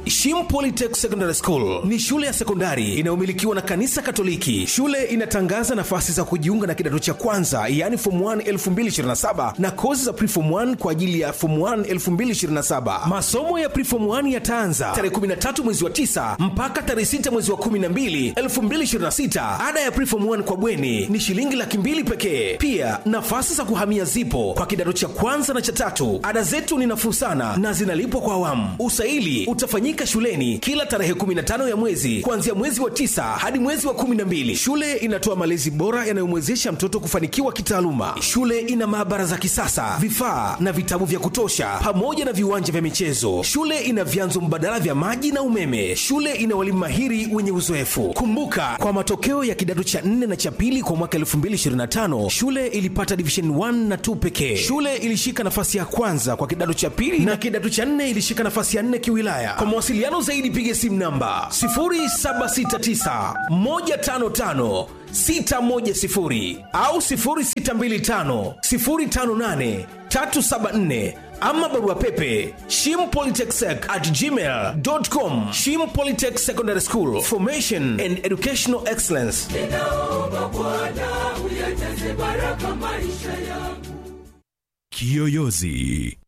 Shim Polytech Secondary School ni shule ya sekondari inayomilikiwa na kanisa Katoliki. Shule inatangaza nafasi za kujiunga na kidato cha kwanza, yaani form 1 2027 na kozi za preform 1 kwa ajili ya form 1 2027. Masomo ya preform 1 yataanza tarehe 13 mwezi wa 9 mpaka tarehe 6 mwezi wa 12 2026. Ada ya preform 1 kwa bweni ni shilingi laki mbili pekee. Pia nafasi za kuhamia zipo kwa kidato cha kwanza na cha tatu. Ada zetu ni nafuu sana na zinalipwa kwa awamu. Usaili utafanyika shuleni kila tarehe 15 ya mwezi kuanzia mwezi wa tisa hadi mwezi wa 12. Shule inatoa malezi bora yanayomwezesha mtoto kufanikiwa kitaaluma. Shule ina maabara za kisasa, vifaa na vitabu vya kutosha, pamoja na viwanja vya michezo. Shule ina vyanzo mbadala vya maji na umeme. Shule ina walimu mahiri wenye uzoefu. Kumbuka, kwa matokeo ya kidato cha 4 na cha pili kwa mwaka 2025 shule ilipata division 1 na 2 pekee. Shule ilishika nafasi ya kwanza kwa kidato cha pili na kidato cha 4 ilishika nafasi ya 4 kiwilaya. Kwa mawasiliano zaidi piga simu namba 0769 155 610 au 0625 058 374 ama barua pepe shimpolytechsec at gmail.com shim polytech secondary school formation and educational excellence ninaomba Bwana uyajaze baraka maisha yangu. Kiyoyozi.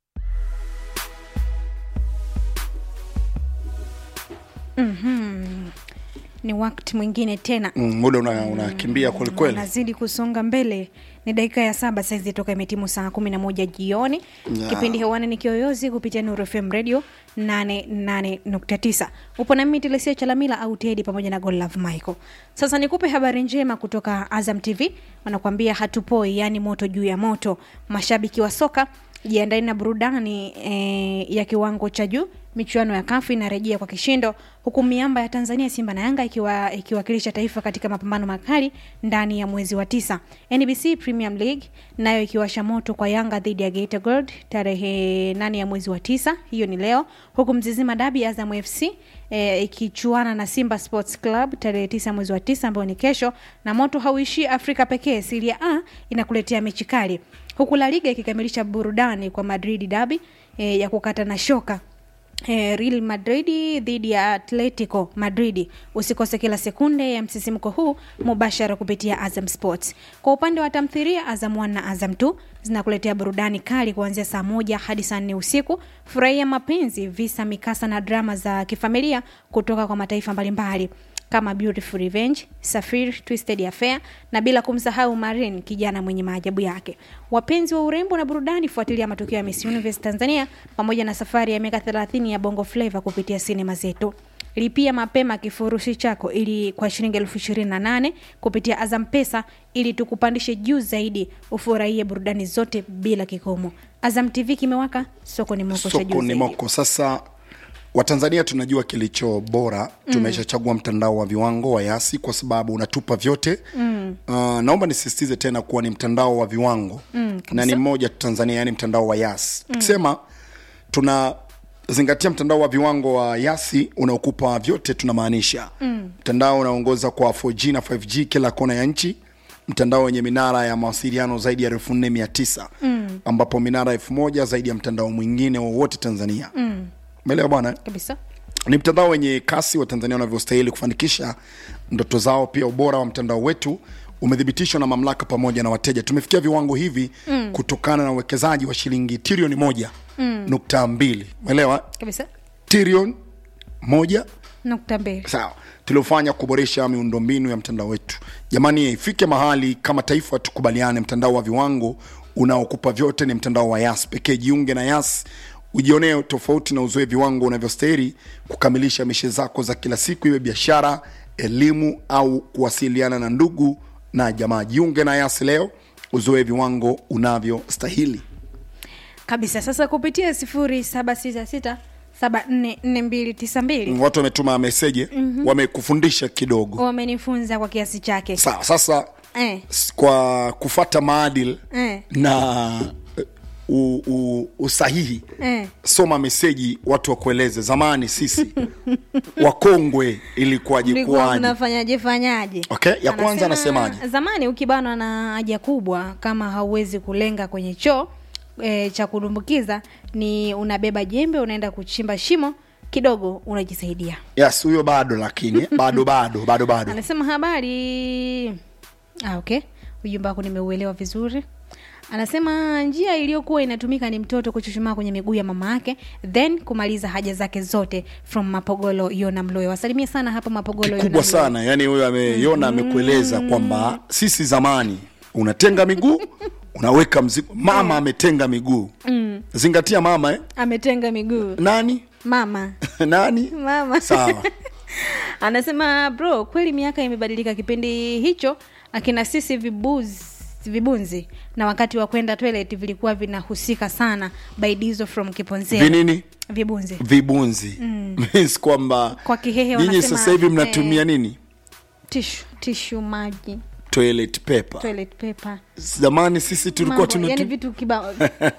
ni wakati mwingine tena Mm, muda una- unakimbia kwelikweli nazidi kusonga mbele ni dakika ya saba saizi toka imetimu saa kumi na moja jioni Ya. kipindi hewani ni kiyoyozi kupitia nuru fm radio 88.9 upo na mimi telesia chalamila au tedi pamoja na golove michael sasa nikupe habari njema kutoka azam tv wanakuambia hatupoi yaani moto juu ya moto mashabiki wa soka jiandaeni na burudani e, ya kiwango cha juu michuano ya kafu inarejea kwa kishindo huku miamba ya tanzania simba na yanga ikiwa ikiwakilisha taifa katika mapambano makali ndani ya mwezi wa tisa nbc premium league nayo ikiwasha moto kwa yanga dhidi ya Geita gold tarehe nane ya mwezi wa tisa hiyo ni leo huku mzizima dabi azam fc e, ikichuana na simba sports club tarehe tisa mwezi wa tisa ambayo ni kesho na moto hauishii afrika pekee siria a inakuletea mechi kali huku la liga ikikamilisha burudani kwa madrid dabi e, ya kukata na shoka Eh, Real Madrid dhidi ya Atletico Madrid. Usikose kila sekunde ya msisimko huu mubashara kupitia Azam Sports. Kwa upande wa tamthilia, Azam 1 na Azam 2 zinakuletea burudani kali kuanzia saa moja hadi saa nne usiku. Furahia mapenzi, visa, mikasa na drama za kifamilia kutoka kwa mataifa mbalimbali kama Beautiful Revenge, Safir, Twisted Affair na bila kumsahau Marin, kijana mwenye maajabu yake. Wapenzi wa urembo na burudani, fuatilia matukio ya Miss Universe Tanzania pamoja na safari ya miaka 30 ya Bongo Flava kupitia sinema zetu. Lipia mapema kifurushi chako ili kwa shilingi elfu ishirini na nane kupitia Azam Pesa ili tukupandishe juu zaidi, ufurahie burudani zote bila kikomo. Azam TV kimewaka, soko ni moko cha juu soko ni zaidi. moko sasa watanzania tunajua kilicho bora tumeshachagua mtandao wa viwango wa yasi kwa sababu unatupa vyote mm. uh, naomba nisisitize tena kuwa ni mtandao wa viwango mm, na ni mmoja tu tanzania yani mtandao wa yasi mm. tukisema tunazingatia mtandao wa viwango wa yasi unaokupa vyote tunamaanisha mm. mtandao unaongoza kwa 4g na 5g kila kona ya nchi mtandao wenye minara ya mawasiliano zaidi ya elfu nne mia tisa mm. ambapo minara elfu moja zaidi ya mtandao mwingine wowote tanzania mm. umeelewa bwana Kabisa. ni mtandao wenye kasi wa tanzania wanavyostahili kufanikisha ndoto zao pia ubora wa mtandao wetu umethibitishwa na mamlaka pamoja na wateja tumefikia viwango hivi mm. kutokana na uwekezaji wa shilingi trilioni moja mm. nukta mbili umeelewa Kabisa. trilioni moja Nukta mbili. sawa tuliofanya kuboresha miundombinu ya mtandao wetu jamani ifike mahali kama taifa tukubaliane mtandao wa viwango unaokupa vyote ni mtandao wa yas pekee jiunge na yas ujionee tofauti na uzoe viwango unavyostahili kukamilisha mishe zako za kila siku iwe biashara elimu au kuwasiliana na ndugu na jamaa jiunge na yas leo uzoe viwango unavyostahili kabisa sasa kupitia sifuri saba sita sita saba nne nne mbili tisa mbili watu wametuma meseje mm-hmm. wamekufundisha kidogo wamenifunza kwa kiasi chake sawa sasa eh. s- kwa kufata maadili Eh. na u, u, usahihi Eh. soma meseji watu wakueleze zamani sisi wakongwe ilikuwaje Mlikuwa kuwaje mnafanyaje fanyaje Okay, ya kwanza Anasema, anasemaje? zamani ukibanwa na haja kubwa kama hauwezi kulenga kwenye choo e, cha kudumbukiza ni unabeba jembe unaenda kuchimba shimo kidogo unajisaidia yes huyo bado lakini bado bado bado bado anasema habari ah, okay ujumbe wako nimeuelewa vizuri anasema njia iliyokuwa inatumika ni mtoto kuchuchumaa kwenye miguu ya mama yake then kumaliza haja zake zote from mapogolo yona mloyo wasalimie sana hapa mapogolo Yona kikubwa Mloyo. sana yani huyo ameiona amekueleza kwamba sisi zamani unatenga miguu unaweka mzigo mama ametenga miguu zingatia mama eh? ametenga miguu nani mama nani mama sawa anasema bro kweli miaka imebadilika kipindi hicho akina sisi vibuzi vibunzi na wakati wa kwenda toilet vilikuwa vinahusika sana baidizo from kiponzea vinini vibunzi vibunzi means kwamba Kwa Kihehe nyinyi wanasema, sasa hivi mnatumia eh, nini tishu tishu maji toilet paper toilet paper zamani sisi tulikuwa Mambo, tunatu... yani vitu kibao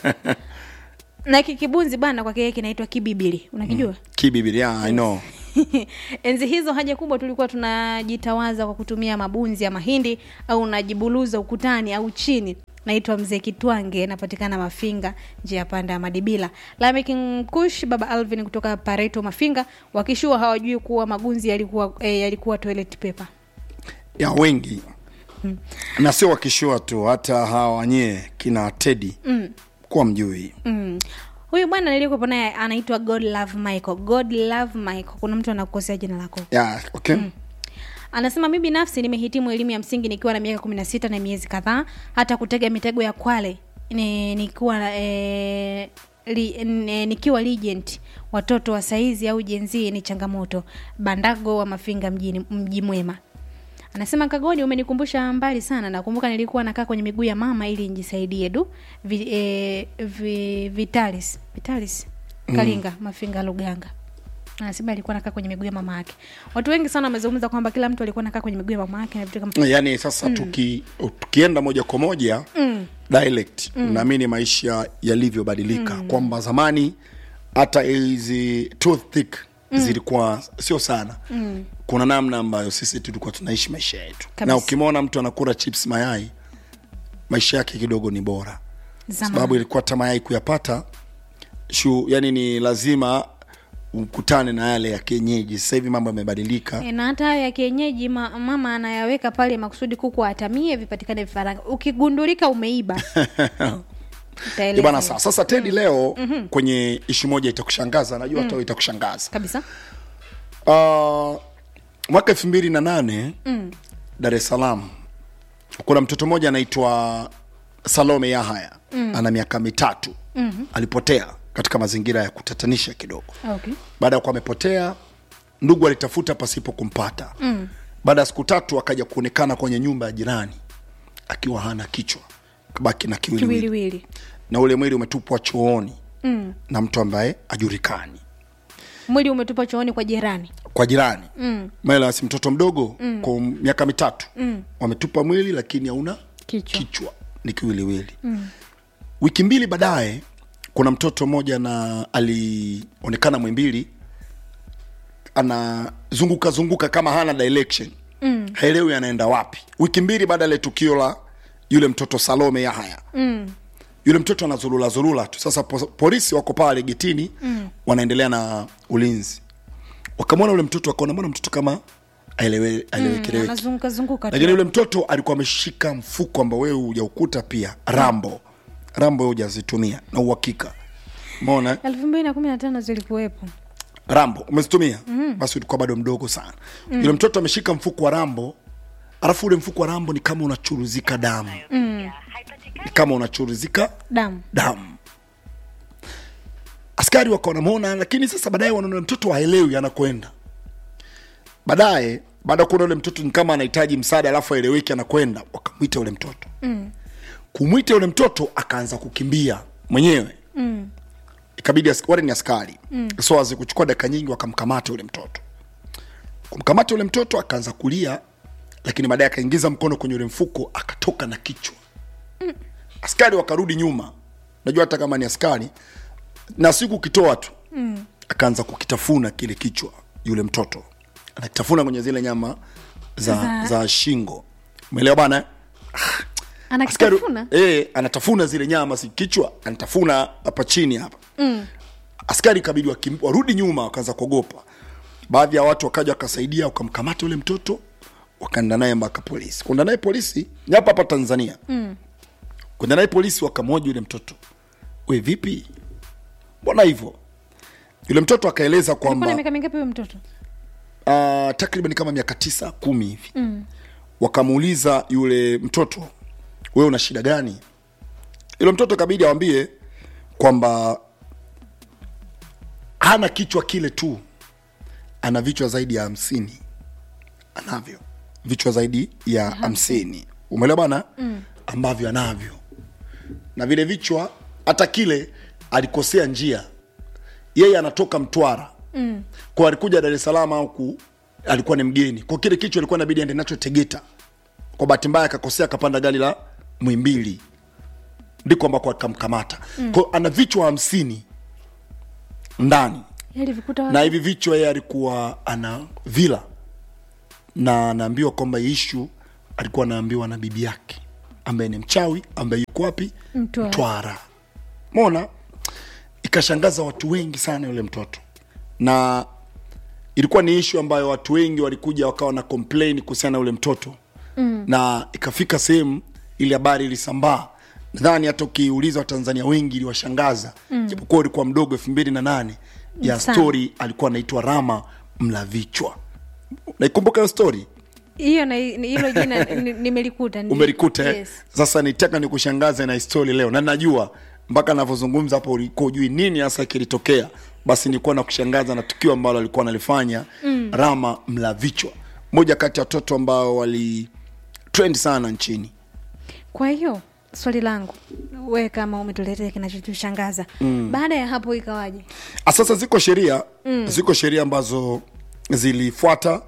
na kikibunzi bana kwa kihehe kinaitwa kibibili unakijua kibibili yeah, I know enzi hizo haja kubwa tulikuwa tunajitawaza kwa kutumia mabunzi ya mahindi au unajibuluza ukutani au chini naitwa mzee kitwange napatikana mafinga njia panda ya madibila lamekimkush baba alvin kutoka pareto mafinga wakishua hawajui kuwa magunzi yalikuwa eh, yalikuwa toilet paper ya wengi na sio wakishua tu hata hawa wanyee kina tedi mm. kuwa mjui mm. huyu bwana nilikuwepo naye anaitwa god love michael god love michael kuna mtu anakukosea jina lako yeah, okay mm. anasema mi binafsi nimehitimu elimu ya msingi nikiwa na miaka kumi na sita na miezi kadhaa hata kutega mitego ya kwale ni, nikiwa e, li, ne, nikiwa legend watoto wa saizi au jenzii ni changamoto bandago wa mafinga mjini mji mwema anasema kagoni umenikumbusha mbali sana nakumbuka nilikuwa nakaa kwenye miguu ya mama ili nijisaidie du vi, e, vi, vitalis vitalis kalinga mm. mafinga luganga anasema alikuwa nakaa kwenye miguu ya mama yake watu wengi sana wamezungumza kwamba kila mtu alikuwa nakaa kwenye miguu ya mama yake na vitu kama yaani sasa mm. tuki, tukienda moja kwa moja mm. dialect mm. naamini maisha yalivyobadilika mm. kwamba zamani hata hizi toothpick mm. zilikuwa sio sana mm. kuna namna ambayo sisi tulikuwa tunaishi maisha yetu Kabisa. na ukimwona mtu anakula chips mayai maisha yake kidogo ni bora Zamani. sababu ilikuwa hata mayai kuyapata shu yani ni lazima ukutane na yale ya kienyeji sasa hivi mambo yamebadilika E, na hata hayo ya kienyeji ma, mama anayaweka pale makusudi kuku atamie vipatikane vifaranga ukigundulika umeiba utaelewa. Eh, bana sawa sasa tedi leo mm-hmm. kwenye ishi moja itakushangaza najua hata mm. itakushangaza kabisa uh, mwaka elfu mbili na nane mm. dar es salaam kuna mtoto mmoja anaitwa salome yahaya mm. ana miaka mitatu mm-hmm. alipotea katika mazingira ya kutatanisha kidogo okay. baada ya kuwa amepotea ndugu alitafuta pasipo kumpata mm. baada ya siku tatu akaja kuonekana kwenye nyumba ya jirani akiwa hana kichwa kabaki na kiwiliwili kiwiliwili na ule mwili umetupwa chooni mm. na mtu ambaye ajulikani mwili umetupa chooni kwa jirani kwa jirani mm. si mtoto mdogo mm. kwa miaka mitatu mm. wametupa mwili lakini hauna Kichwa. kichwa ni kiwiliwili mm. wiki mbili baadaye kuna mtoto mmoja na alionekana mwimbili anazunguka zunguka kama hana direction mm. haelewi anaenda wapi wiki mbili baada ya ile tukio la yule mtoto salome yahaya mm. yule mtoto anazurula zurula tu sasa po, polisi wako pale getini mm. wanaendelea na ulinzi wakamwona yule mtoto wakaona mbona mtoto kama aelewe- aelewekeleweki anazunguka zunguka tu. lakini yule mtoto alikuwa ameshika mfuko ambao wewe hujaukuta pia rambo rambo wewe hujazitumia na uhakika umeona eh? elfu mbili na kumi na tano zilikuwepo rambo umezitumia mm. basi ulikuwa bado mdogo sana mm. yule mtoto ameshika mfuko wa rambo alafu ule mfuko wa rambo ni kama unachuruzika damu mm. ni kama unachuruzika damu damu askari wakawa wanamwona lakini sasa baadaye wanaona mtoto haelewi anakwenda baadaye baada ya kuona ule mtoto ni kama anahitaji msaada alafu aeleweki anakwenda wakamwita ule mtoto mm. kumwita yule mtoto akaanza kukimbia mwenyewe mm. ikabidi as- wale ni askari mm. so azikuchukua dakika nyingi wakamkamata yule mtoto kumkamata yule mtoto akaanza kulia lakini baadaye akaingiza mkono kwenye ule mfuko akatoka na kichwa askari wakarudi nyuma najua hata kama ni askari na siku ukitoa tu mm. akaanza kukitafuna kile kichwa yule mtoto anakitafuna kwenye zile nyama za, Za- za shingo umeelewa bana eh? anakitafuna eh, anatafuna zile nyama si kichwa anatafuna hapa chini hapa mm. askari kabidi wakim, warudi nyuma wakaanza kuogopa baadhi ya watu wakaja wakasaidia wakamkamata yule mtoto wakaenda naye mpaka polisi kwenda naye polisi ni hapa hapa tanzania mm. kwenda naye polisi wakamhoji yule mtoto we vipi mbona hivyo yule mtoto akaeleza Alikuwa na kwamba miaka mingapi huyo mtoto uh, takriban kama miaka tisa kumi hivi mm. wakamuuliza yule mtoto wewe una shida gani yule mtoto kabidi awambie kwamba hana kichwa kile tu ana vichwa zaidi ya hamsini anavyo vichwa zaidi ya hamsini umeelewa bana mm. ambavyo anavyo na vile vichwa hata kile alikosea njia yeye anatoka mtwara mm. kwa alikuja dar es salaam au ku alikuwa ni mgeni kwa kile kichwa alikuwa inabidi aende nacho tegeta kwa bahati mbaya akakosea akapanda gari la mwimbili ndiko ambako akamkamata mm. kwa ana vichwa hamsini ndani alivikuta na hivi vichwa yeye alikuwa ana vila na anaambiwa kwamba hii ishu alikuwa anaambiwa na bibi yake ambaye ni mchawi ambaye yuko wapi Mtwara. mtwara mona ikashangaza watu wengi sana yule mtoto na ilikuwa ni ishu ambayo watu wengi walikuja wakawa na complain kuhusiana na yule mtoto mm. na ikafika sehemu ile habari ilisambaa nadhani hata ukiuliza watanzania wengi iliwashangaza mm. japokuwa ulikuwa mdogo elfu mbili na nane ya Sana. story alikuwa anaitwa rama mlavichwa naikumbuka hiyo story hiyo na ni- hilo jina ni- nimelikuta ndi- umelikuta eh? yes. sasa nitaka nikushangaze na histori leo na najua mpaka navyozungumza hapo ulikuwa ujui nini hasa kilitokea basi nilikuwa na kushangaza na tukio ambalo alikuwa analifanya mm. rama mlavichwa moja kati ya watoto ambao wali trend sana nchini kwa hiyo swali langu we kama umetuletea kinachotushangaza mm. baada ya hapo ikawaje Ah, sasa ziko sheria mm. ziko sheria ambazo zilifuata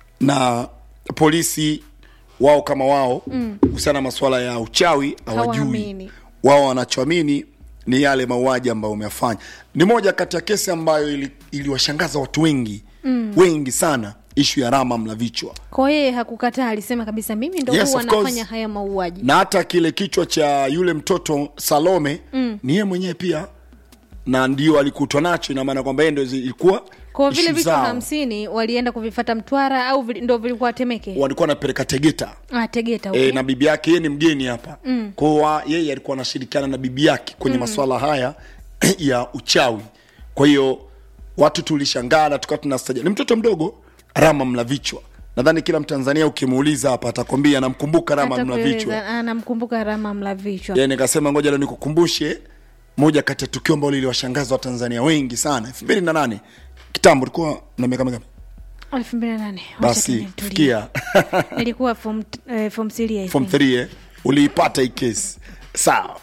na polisi wao kama wao kuhusiana na masuala ya uchawi hawajui Hawaamini. wao wanachoamini ni yale mauaji ambayo umefanya ni moja kati ya kesi ambayo ili- iliwashangaza watu wengi mm. wengi sana ishu ya rama mlavichwa kwa yeye hakukataa alisema kabisa mimi ndo Yes, huwa of course. nafanya haya mauaji na hata kile kichwa cha yule mtoto salome mm. ni yeye mwenyewe pia na ndio alikutwa nacho ina maana kwamba yeye ndo ilikuwa kwa vile issue vichwa zao. hamsini walienda kuvifata mtwara au vili- ndo vilikuwa temeke walikuwa wanapeleka tegeta ah, tegeta e, huko. na bibi yake yeye ni mgeni hapa mm. kwao yeye alikuwa anashirikiana na bibi yake kwenye mm. maswala haya ya uchawi kwa hiyo watu tulishangaa na tukawa tunastaja ni mtoto mdogo rama mlavichwa nadhani kila mtanzania ukimuuliza hapa atakwambia namkumbuka rama Atakueleza, mlavichwa ah, namkumbuka rama mlavichwa yani nikasema ngoja leo nikukumbushe moja kati ya tukio ambalo liliwashangaza watanzania wengi sana elfu mbili na nane kitambo ulikuwa na miaka mingapi elfu mbili na nane Wacha basi tutulie. fikia nilikuwa form t- eh, form three, I form think. 3 eh? uliipata hii kesi sawa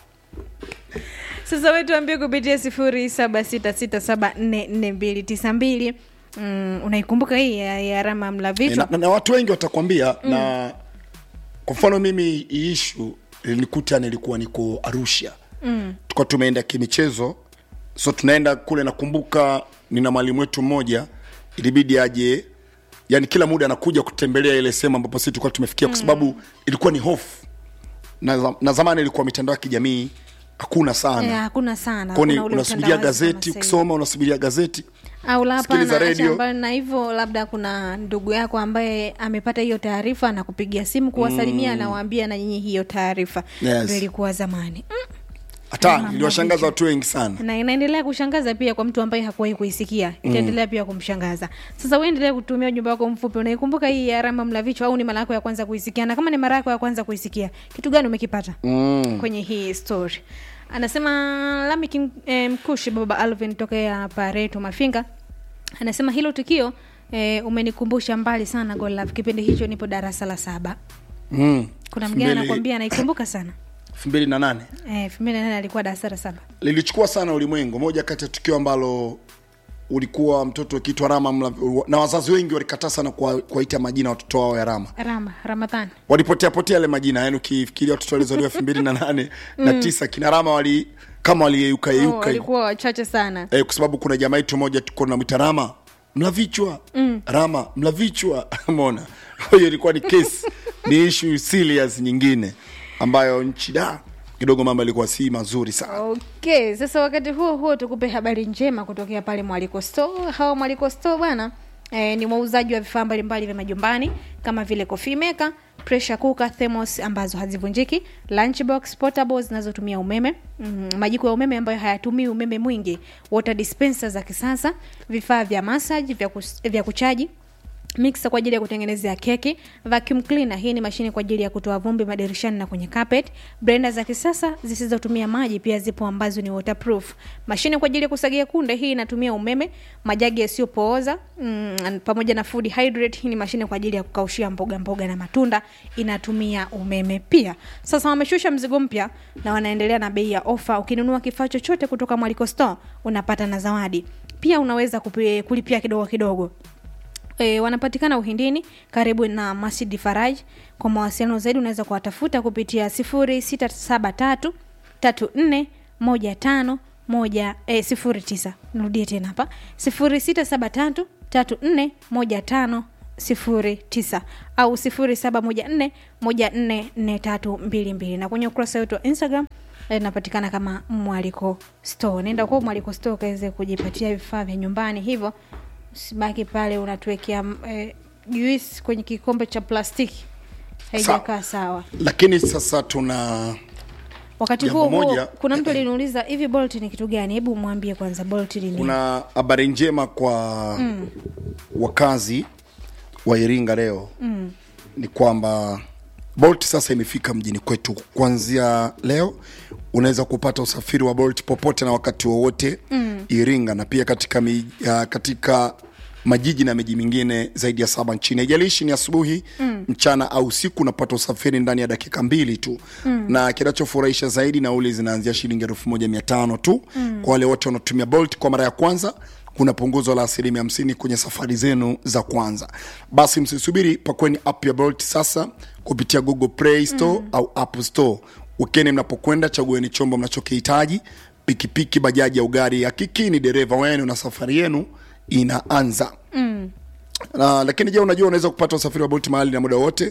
sasa we tuambie kupitia sifuri saba sita sita saba nne nne mbili tisa mbili mm, unaikumbuka hii ya, ya rama E, mlavichwa na, na, na watu wengi watakwambia mm. na kwa mfano mimi hii ishu ilinikuta nilikuwa niko arusha mm. tukuwa tumeenda kimichezo so tunaenda kule nakumbuka nina mwalimu wetu mmoja ilibidi aje yani kila muda anakuja kutembelea ile sehemu ambapo sisi tulikuwa tumefikia kwa sababu ilikuwa ni hofu na, za- na zamani ilikuwa mitandao ya kijamii hakuna sana Eh, hakuna sana kwani hakuna ule unasubiria utandawazi kama gazeti sasa hivi. ukisoma unasubiria gazeti au la sikiliza hapana radio. acha mbali na hivyo labda kuna ndugu yako ambaye amepata hiyo taarifa na kupigia simu kuwasalimia mm. anawaambia na nyinyi hiyo taarifa Yes. Ndio ilikuwa zamani mm. hata Mama iliwashangaza Mlavichwa. watu wengi sana na inaendelea kushangaza pia kwa mtu ambaye hakuwahi kuisikia itaendelea pia kumshangaza sasa uendelee kutumia ujumbe wako mfupi unaikumbuka hii ya rama mlavichwa au ni mara yako ya kwanza kuisikia na kama ni mara yako ya kwanza kuisikia kitu gani umekipata mm. kwenye hii story anasema lami King- eh, mkushi baba alvin tokea pareto mafinga anasema hilo tukio eh, umenikumbusha mbali sana golaf kipindi hicho nipo darasa la saba mm. kuna mgeni Mbele- anakwambia anaikumbuka sana elfu mbili na nane eh, elfu mbili na nane alikuwa darasa la saba lilichukua sana ulimwengu moja kati ya tukio ambalo ulikuwa mtoto akiitwa rama Mla- na wazazi wengi walikataa sana kuwa- kuwaita majina watoto wao ya rama rama ramadhani walipotea potea yale majina yani ukifikiria watoto walizaliwa elfu mbili na nane na tisa kina rama wali kama waliyeyuka oh, yeyuka hivi. walikuwa wachache sana eh, kwa sababu kuna jamaa yetu moja tuko namwita rama mlavichwa mm. rama mlavichwa mona hiyo ilikuwa ni kesi ni ishu serious nyingine ambayo nchi da kidogo mambo yalikuwa si mazuri sana okay sasa wakati huo huo tukupe habari njema kutokea pale mwaliko store hawa mwaliko store bwana E, ni wauzaji wa vifaa mbalimbali vya majumbani kama vile coffee maker pressure cooker thermos ambazo hazivunjiki lunchbox portable zinazotumia umeme mm, majiko ya umeme ambayo hayatumii umeme mwingi water dispenser za kisasa vifaa vya massage vya, kus, vya kuchaji mixer kwa ajili ya kutengenezea keki vacuum cleaner hii ni mashine kwa ajili ya kutoa vumbi madirishani na kwenye carpet blender za kisasa zisizotumia maji pia zipo ambazo ni waterproof mashine kwa ajili ya kusagia kunde hii inatumia umeme majagi yasiyopooza mm, pamoja na food hydrate hii ni mashine kwa ajili ya kukaushia mboga mboga na matunda inatumia umeme pia sasa wameshusha mzigo mpya na wanaendelea na bei ya ofa ukinunua kifaa chochote kutoka mwaliko store unapata na zawadi pia unaweza kupi, kulipia kidogo kidogo E, wanapatikana uhindini karibu na masjid faraj kwa mawasiliano zaidi unaweza kuwatafuta kupitia sifuri sita saba tatu tatu nne moja tano moja e, sifuri tisa nirudie tena hapa sifuri sita saba tatu tatu nne moja tano sifuri tisa au sifuri saba moja nne moja nne nne tatu mbili mbili na kwenye ukurasa wetu wa instagram inapatikana kama mwaliko store nenda kwa mwaliko store ukaweze kujipatia vifaa vya nyumbani hivyo usibaki pale unatuwekea eh, juisi kwenye kikombe cha plastiki haijakaa sawa lakini sasa tuna wakati Jambo huo huo moja- kuna mtu aliniuliza hivi bolt ni kitu gani hebu mwambie kwanza bolt ni nini kuna habari njema kwa mm. wakazi wa iringa leo mm. ni kwamba bolt sasa imefika mjini kwetu kuanzia leo unaweza kupata usafiri wa bolt popote na wakati wowote mm. iringa na pia katika, mi, uh, katika majiji na miji mingine zaidi ya saba nchini haijalishi ni asubuhi mm. mchana au usiku unapata usafiri ndani ya dakika mbili tu mm. na kinachofurahisha zaidi nauli zinaanzia shilingi elfu moja mia tano tu mm. kwa wale wote wanaotumia bolt kwa mara ya kwanza kuna punguzo la asilimia hamsini kwenye safari zenu za kwanza basi msisubiri pakweni app ya bolt sasa kupitia google play store mm. au app store ukeni mnapokwenda chagueni chombo mnachokihitaji pikipiki bajaji au gari hakikini dereva wenu na safari yenu inaanza mm. uh, lakini je unajua unaweza kupata usafiri wa bolt mahali na muda wote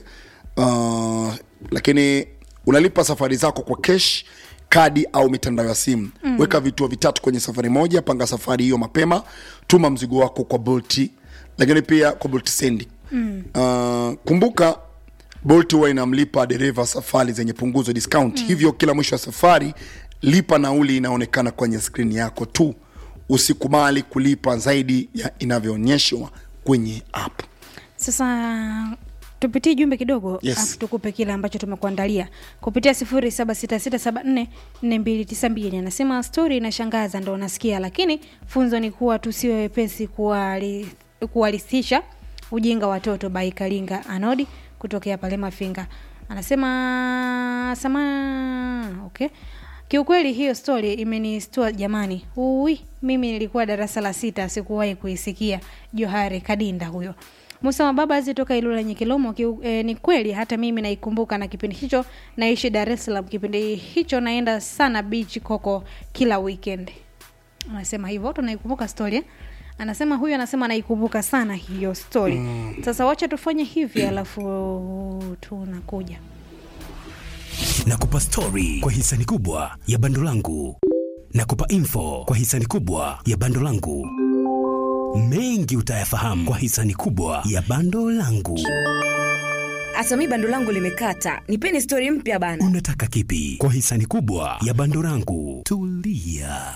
uh, lakini unalipa safari zako kwa kesh kadi au mitandao ya simu mm. weka vituo vitatu kwenye safari moja panga safari hiyo mapema tuma mzigo wako kwa bolti lakini pia kwa bolt sendi mm. uh, kumbuka bolt huwa inamlipa dereva safari zenye punguzo discount mm. hivyo kila mwisho wa safari lipa nauli inaonekana kwenye skrini yako tu usikubali kulipa zaidi ya inavyoonyeshwa kwenye app sasa tupitie jumbe kidogo Yes. afu tukupe kile ambacho tumekuandalia kupitia sifuri saba sita sita saba nne nne mbili tisa mbili anasema stori inashangaza ndo nasikia lakini funzo ni kuwa tusiwe wepesi kuwali- kuwalisisha ujinga watoto bai kalinga anodi kutokea pale mafinga anasema sama okay kiukweli hiyo story imenistua jamani ui mimi nilikuwa darasa la sita sikuwahi kuisikia johari kadinda huyo musa mababazi toka ilula nyekilomo kiu, e, ni kweli hata mimi naikumbuka na kipindi hicho naishi dar es salaam kipindi hicho naenda sana beach koko kila weekend anasema hivyo tunaikumbuka story eh? anasema huyu anasema anaikumbuka sana hiyo story mm. sasa wacha tufanye hivi alafu tunakuja nakupa stori kwa hisani kubwa ya bando langu nakupa info kwa hisani kubwa ya bando langu mengi utayafahamu kwa hisani kubwa ya bando langu hata mi bando langu limekata nipeni stori mpya bana unataka kipi kwa hisani kubwa ya bando langu tulia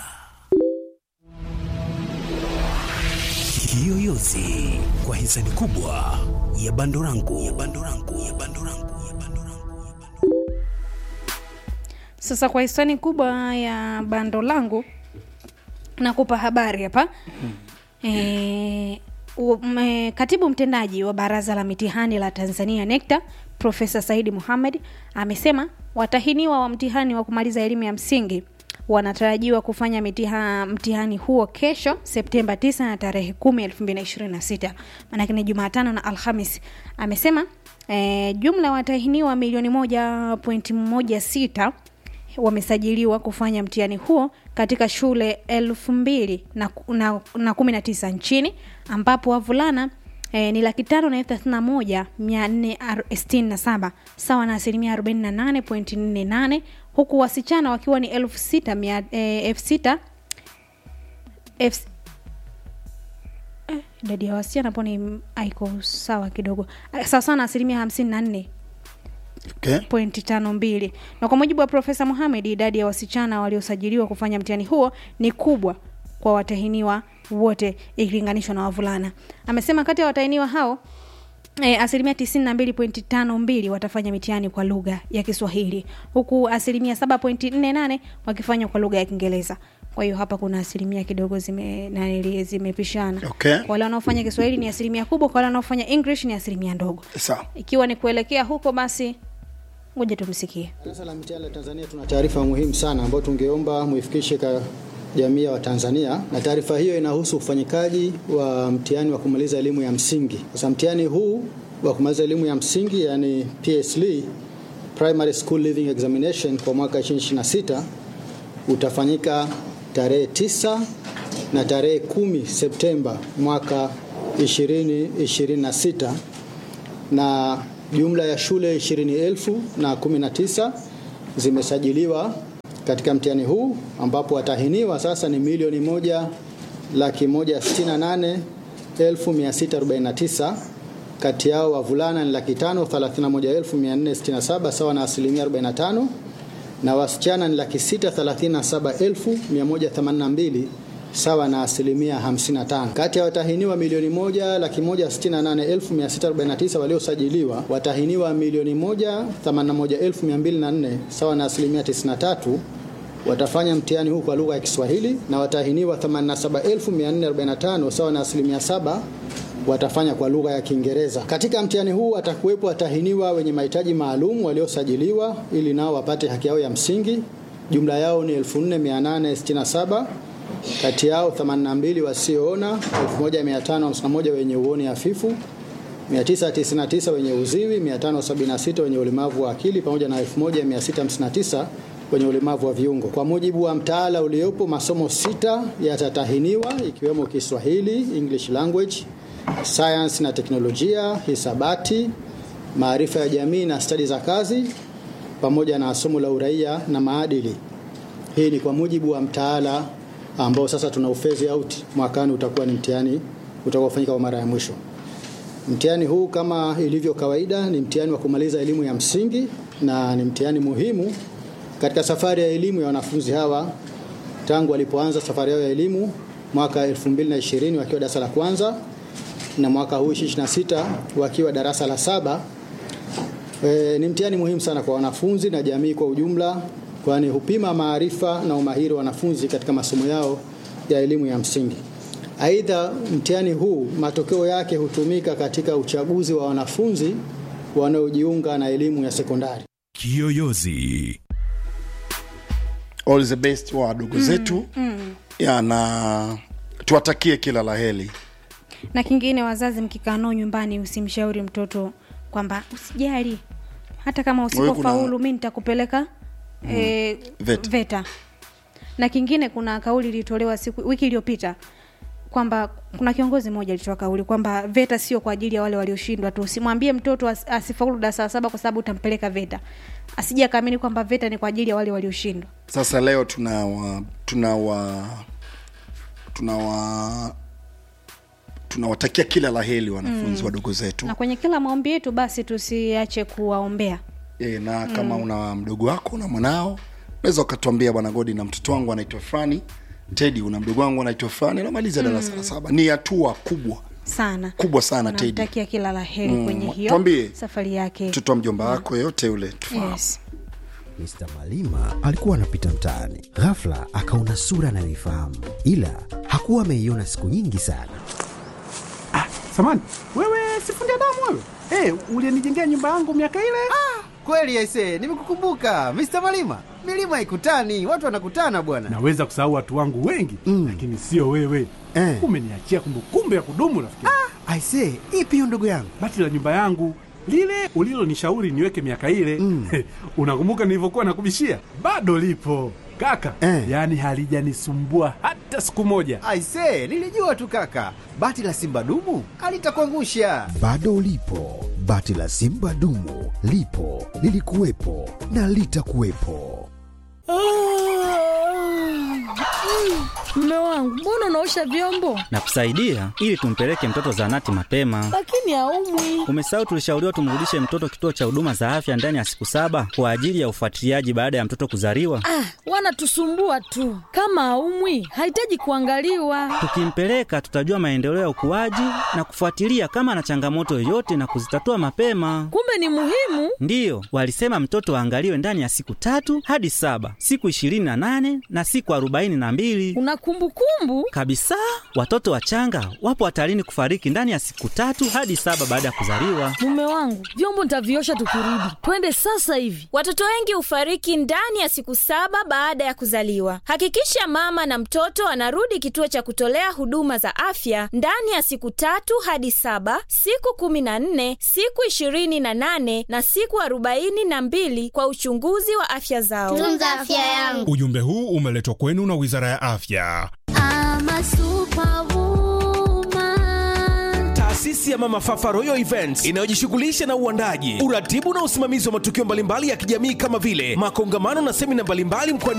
kiyoyozi kwa hisani kubwa ya bando langu ya bando langu ya bando langu ya bando langu sasa kwa hisani kubwa ya bando langu nakupa habari hapa e, um, katibu mtendaji wa baraza la mitihani la tanzania nekta profesa saidi muhamed amesema watahiniwa wa mtihani wa kumaliza elimu ya msingi wanatarajiwa kufanya mitiha, mtihani huo kesho septemba 9 na tarehe 10 2026 maanake ni jumatano na alhamis amesema e, jumla ya watahiniwa milioni 1.16 wamesajiliwa kufanya mtihani huo katika shule elfu mbili na, na, na kumi na tisa nchini ambapo wavulana e, ni laki tano na elfu thelathini na moja mia nne sitini na saba sawa na asilimia arobaini na nane pointi nne nane huku wasichana wakiwa ni elfu sita mia e, elfu sita elfu eh, idadi ya wasichana po ni aiko sawa kidogo Ah, sawa sawa na asilimia hamsini na nne okay. pointi tano mbili na kwa mujibu wa profesa muhamed idadi ya wasichana waliosajiliwa kufanya mtihani huo ni kubwa kwa watahiniwa wote ikilinganishwa na wavulana amesema kati ya watahiniwa hao E, asilimia tisini na mbili pointi tano mbili watafanya mitihani kwa lugha ya kiswahili huku asilimia saba pointi nne nane wakifanya kwa lugha ya kiingereza kwa hiyo hapa kuna asilimia kidogo zime nanili zimepishana Okay. Kwa wale wanaofanya kiswahili ni asilimia kubwa kwa wale wanaofanya english ni asilimia ndogo sawa ikiwa ni kuelekea huko basi ngoja tumsikie Baraza la Mitihani la Tanzania tuna taarifa muhimu sana ambayo tungeomba muifikishe kwa jamii ya Watanzania, na taarifa hiyo inahusu ufanyikaji wa mtihani wa kumaliza elimu ya msingi. Sasa mtihani huu wa kumaliza elimu ya msingi yani PSLE, Primary School Leaving Examination kwa mwaka 2026 utafanyika tarehe 9 na tarehe 10 Septemba mwaka 2026 na jumla ya shule 20,000 na 19 zimesajiliwa katika mtihani huu ambapo watahiniwa sasa ni milioni moja laki moja sitini na nane elfu mia sita arobaini na tisa kati yao wavulana ni laki tano thelathini na moja elfu mia nne sitini na saba sawa na asilimia 45 na wasichana ni laki sita thelathini na saba elfu mia moja themanini na mbili sawa na asilimia 55. Kati ya watahiniwa milioni moja laki moja sitini na nane elfu mia sita arobaini na tisa waliosajiliwa, watahiniwa milioni moja themanini na moja elfu mia mbili na nne sawa na asilimia 93 watafanya mtihani huu kwa lugha ya Kiswahili na watahiniwa 87445 sawa na asilimia saba watafanya kwa lugha ya Kiingereza. Katika mtihani huu watakuwepo watahiniwa wenye mahitaji maalum waliosajiliwa ili nao wapate haki yao ya msingi. Jumla yao ni 4867 kati yao 82 wasioona, 1551 wenye uoni hafifu, 999 wenye uziwi, 576 wenye ulemavu wa akili pamoja na 1659 wenye ulemavu wa viungo. Kwa mujibu wa mtaala uliopo, masomo sita yatatahiniwa ikiwemo Kiswahili, English language, science na teknolojia, hisabati, maarifa ya jamii na stadi za kazi pamoja na somo la uraia na maadili. Hii ni kwa mujibu wa mtaala ambao sasa tuna ufezi out mwakani, utakuwa ni mtihani utakaofanyika kwa mara ya mwisho. Mtihani huu kama ilivyo kawaida ni mtihani wa kumaliza elimu ya msingi na ni mtihani muhimu katika safari ya elimu ya wanafunzi hawa tangu walipoanza safari yao ya elimu mwaka 2020 wakiwa darasa la kwanza na mwaka huu 26 wakiwa darasa la saba. E, ni mtihani muhimu sana kwa wanafunzi na jamii kwa ujumla, kwani hupima maarifa na umahiri wa wanafunzi katika masomo yao ya elimu ya msingi. Aidha, mtihani huu matokeo yake hutumika katika uchaguzi wa wanafunzi wanaojiunga na elimu ya sekondari. Kiyoyozi. all the best wa wadogo zetu mm. ya na tuwatakie kila la heri na kingine wazazi mkikaa nao nyumbani usimshauri mtoto kwamba usijali hata kama Wewe kuna- usipofaulu mi nitakupeleka mm. e, VETA. VETA. na kingine kuna kauli ilitolewa siku wiki iliyopita kwamba kuna kiongozi mmoja alitoa kauli kwamba VETA sio kwa ajili ya wale walioshindwa tu. Usimwambie mtoto as, asifaulu darasa la saba kwa sababu utampeleka VETA, asije akaamini kwamba VETA ni kwa ajili ya wale walioshindwa. sasa leo tunawa tunawa tunawa tunawatakia kila la heri wanafunzi mm. wadogo zetu Na kwenye kila maombi yetu basi tusiache kuwaombea. e, na kama mm. una mdogo wako na mwanao unaweza ukatuambia bwana godi na mtoto wangu anaitwa fulani tedi una mdogo wangu anaitwa fulani anamaliza darasa la saba ni hatua kubwa sana kubwa sana Teddy. tunamtakia kila la heri Mm, kwenye hiyo tuambie. safari yake mtoto wa mjomba wako yote yule tufahamu yes. Mr. Malima alikuwa anapita mtaani, ghafla akaona sura anayoifahamu, ila hakuwa ameiona siku nyingi sana. Samani, wewe sifundi damu wewe? Hey, ulienijengea nyumba yangu miaka ile? Kweli aise, nimekukumbuka Mr. Malima. Milima haikutani, watu wanakutana bwana. Naweza kusahau watu wangu wengi mm. lakini sio wewe Eh. Umeniachia kumbukumbu ya kudumu rafiki. Ah. Aise, ipi hiyo ndugu yangu? Bati la nyumba yangu lile ulilonishauri niweke miaka ile mm. unakumbuka nilivyokuwa nakubishia? Bado lipo Kaka, Eh. yaani halijanisumbua hata siku moja. Aise, nilijua tu kaka, bati la simba dumu alitakuangusha. Bado ulipo, bati la simba dumu lipo, lilikuwepo na litakuwepo. Mme wangu, mbona unaosha vyombo na kusaidia ili tumpeleke mtoto zahanati mapema. lakini haumwi? Umesahau tulishauriwa tumrudishe mtoto kituo cha huduma za afya ndani ya siku saba kwa ajili ya ufuatiliaji baada ya mtoto kuzaliwa. Ah, wanatusumbua tu. Kama haumwi, hahitaji kuangaliwa. Tukimpeleka tutajua maendeleo ya ukuaji na kufuatilia kama ana changamoto yoyote na kuzitatua mapema. Kumbe ni muhimu. Ndiyo, walisema mtoto aangaliwe ndani ya siku tatu hadi saba, siku ishirini na nane na siku arobaini na mbili Una kumbukumbu? kabisa. Watoto wachanga wapo hatarini kufariki ndani ya siku tatu hadi saba baada ya kuzaliwa. Mume wangu, vyombo nitaviosha tukirudi. Twende sasa hivi. Watoto wengi hufariki ndani ya siku saba baada ya kuzaliwa. Hakikisha mama na mtoto anarudi kituo cha kutolea huduma za afya ndani ya siku tatu hadi saba, siku kumi na nne, siku ishirini na nane na siku arobaini na mbili kwa uchunguzi wa afya zao. Tunza afya yangu. Ujumbe huu umeletwa kwenu na Wizara ya Afya. I'm a superwoman. taasisi ya mama fafa royal events inayojishughulisha na uandaji uratibu na usimamizi wa matukio mbalimbali ya kijamii kama vile makongamano na semina mbalimbali mkoani